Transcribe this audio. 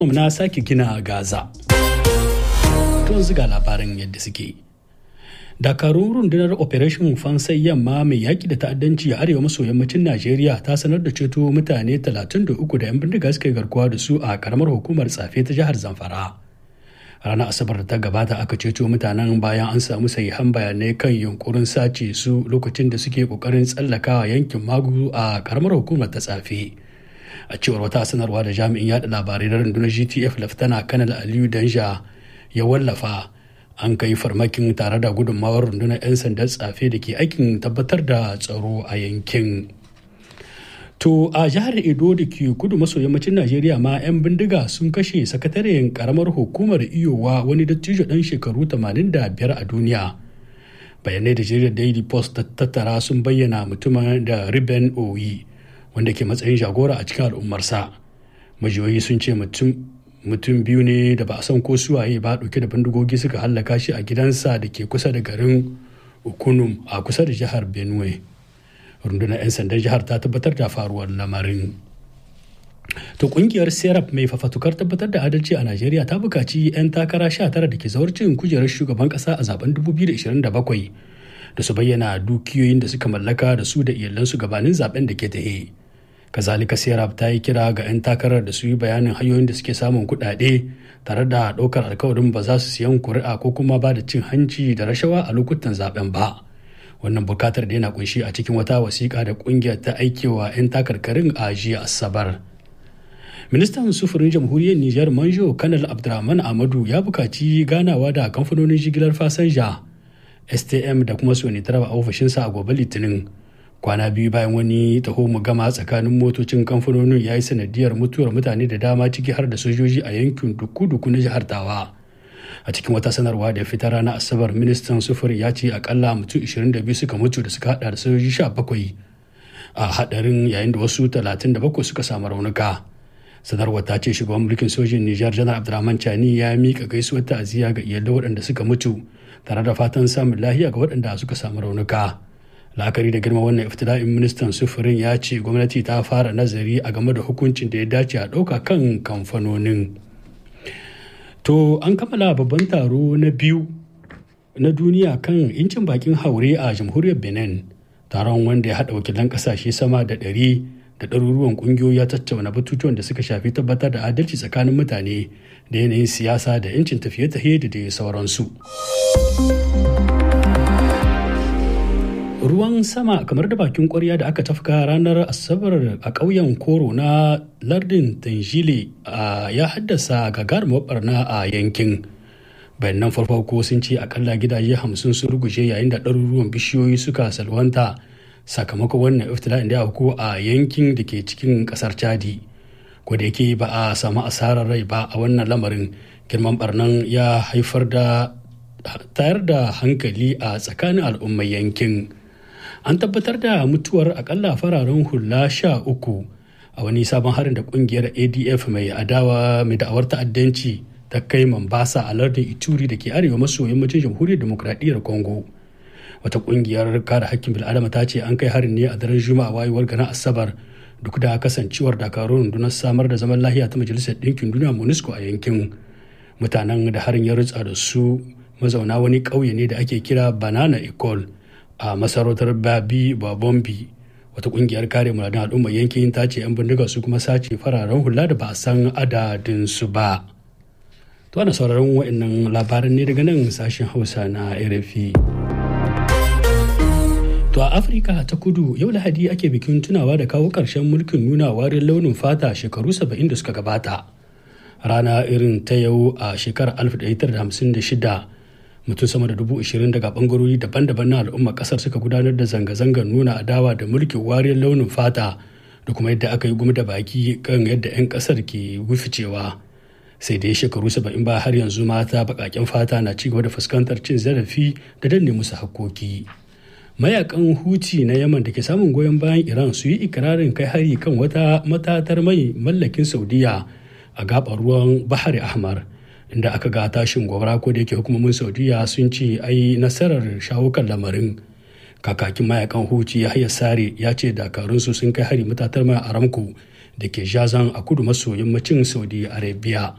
na sake gina gaza tun ziga labaran yadda suke dakarun rundunar operation fansai yamma mai yaƙi da ta'addanci a arewa maso yammacin najeriya ta sanar da ceto mutane 33 da 'yan bindiga suka yi garkuwa da su a karamar hukumar tsafe ta jihar zamfara ranar asabar da ta gabata aka ceto mutanen bayan an samu sahihan bayanai kan yunkurin sace su lokacin da suke kokarin tsallakawa yankin magu a karamar hukumar ta tsafe a cewar wata sanarwa da jami'in yada labarai na rundunar gtf laftana kanal aliyu danja ya wallafa an kai farmakin tare da gudunmawar rundunar 'yan sandan tsafe da ke aikin tabbatar da tsaro a yankin to a jihar edo da ke kudu maso yammacin najeriya ma 'yan bindiga sun kashe sakataren karamar hukumar iyowa wani dattijo dan shekaru 85 a duniya bayanai da jaridar daily post ta tattara sun bayyana mutumin da riben oyi wanda ke matsayin jagora a cikin al'ummarsa majiyoyi sun ce mutum biyu ne da ba a san ko suwaye ba dauke da bindigogi suka hallaka shi a gidansa da ke kusa da garin ukunum a kusa da jihar benue rundunar 'yan sandan jihar ta tabbatar da faruwar lamarin to kungiyar serap mai fafatukar tabbatar da adalci a najeriya ta bukaci 'yan takara 19 da ke zawarcin kujerar shugaban kasa a zaben 2027 da su bayyana dukiyoyin da suka mallaka da su da iyalansu gabanin zaben da ke tahe kazalika serap ta yi kira ga 'yan takarar da su yi bayanin hanyoyin da suke samun kuɗaɗe tare da ɗaukar alkawarin ba za su siyan kuri'a ko kuma ba da cin hanci da rashawa a lokutan zaben ba wannan bukatar da yana kunshi a cikin wata wasiƙa da ƙungiyar ta aikewa 'yan takarkarin a jiya asabar ministan sufurin jamhuriyar nijar manjo kanal abdurrahman amadu ya bukaci ganawa da kamfanonin jigilar fasanja stm da kuma sonitrava a ofishinsa a gobe litinin kwana biyu bayan wani taho mu gama tsakanin motocin kamfanonin ya yi sanadiyar mutuwar mutane da dama ciki har da sojoji a yankin duku-duku na jihar tawa a cikin wata sanarwa da fitar ranar asabar ministan sufuri ya ce akalla mutum 22 suka mutu da suka hada da sojoji 17 a hadarin yayin da wasu 37 suka samu raunuka sanarwar ta ce shugaban mulkin sojin nijar janar abdulrahman chani ya mika gaisuwar ta'aziyya ga iyalai waɗanda suka mutu tare da fatan samun lahiya ga waɗanda suka samu raunuka la'akari da girma wannan iftila'in ministan sufurin ya ce gwamnati ta fara nazari a game da hukuncin da ya dace a ɗauka kan kamfanonin to an kammala babban taro na biyu na duniya kan incin bakin haure a jamhuriyar benin taron wanda ya haɗa wakilan ƙasashe sama da ɗari da ɗaruruwan ƙungiyoyi ya tattauna batutuwan da suka shafi tabbatar da adalci tsakanin mutane da yanayin siyasa da 'yancin tafiye-tafiye da dai sauransu. ruwan sama kamar da bakin kwarya da aka tafka ranar asabar a ƙauyen koro na lardin tanjile ya haddasa gagarumar barna a yankin bayanan farko sun ce akalla gidaje hamsin sun ruguje yayin da ɗaruruwan bishiyoyi suka salwanta sakamakon wannan iftila'in da ya a yankin da ke cikin ƙasar chadi ko da yake ba a samu asarar rai ba a wannan lamarin girman barnan ya haifar da tayar da hankali a tsakanin al'ummar yankin an tabbatar da mutuwar akalla fararen hula sha uku a wani sabon harin da kungiyar adf mai adawa mai da'awar ta'addanci ta kai mambasa a lardin ituri da ke arewa maso yammacin jamhuriyar demokradiyyar congo wata kungiyar kare hakkin bil'adama ta ce an kai harin ne a daren juma'a wayewar ganin asabar duk da kasancewar dakarun rundunar samar da zaman lahiya ta majalisar ɗinkin duniya monusco a yankin mutanen da harin ya rutsa da su mazauna wani ƙauye ne da ake kira banana ecole a masarautar babi babombi wata kungiyar kare muradun al'ummar yankin ta ce 'yan bindiga su kuma sace fararen hula da ba a san adadinsu ba to ana sauraron wa'annan labaran ne daga nan sashen hausa na rfi to a afirka ta kudu yau lahadi ake bikin tunawa da kawo ƙarshen mulkin nuna warin launin fata shekaru 70 da suka gabata rana irin ta yau a shekarar 1956 mutum sama da dubu ashirin daga bangarori daban-daban na al'ummar kasar suka gudanar da zanga-zangar nuna adawa da mulkin wariyar launin fata da kuma yadda aka yi gumi da baki kan yadda 'yan kasar ke wuficewa sai dai shekaru saba'in ba har yanzu mata bakaken fata na ci gaba da fuskantar cin zarafi da danne musu hakkoki mayakan huti na yaman da ke samun goyon bayan iran su yi ikirarin kai hari kan wata matatar mai mallakin saudiya a gabar ruwan bahari ahmar inda aka ga tashin gobara ko da yake hukumomin saudiya sun ce ai nasarar shawo kan lamarin kakakin mayakan huci ya haya sare ya ce dakarunsu sun kai hari matatar mai aramco da ke jazan a kudu maso yammacin saudi arabia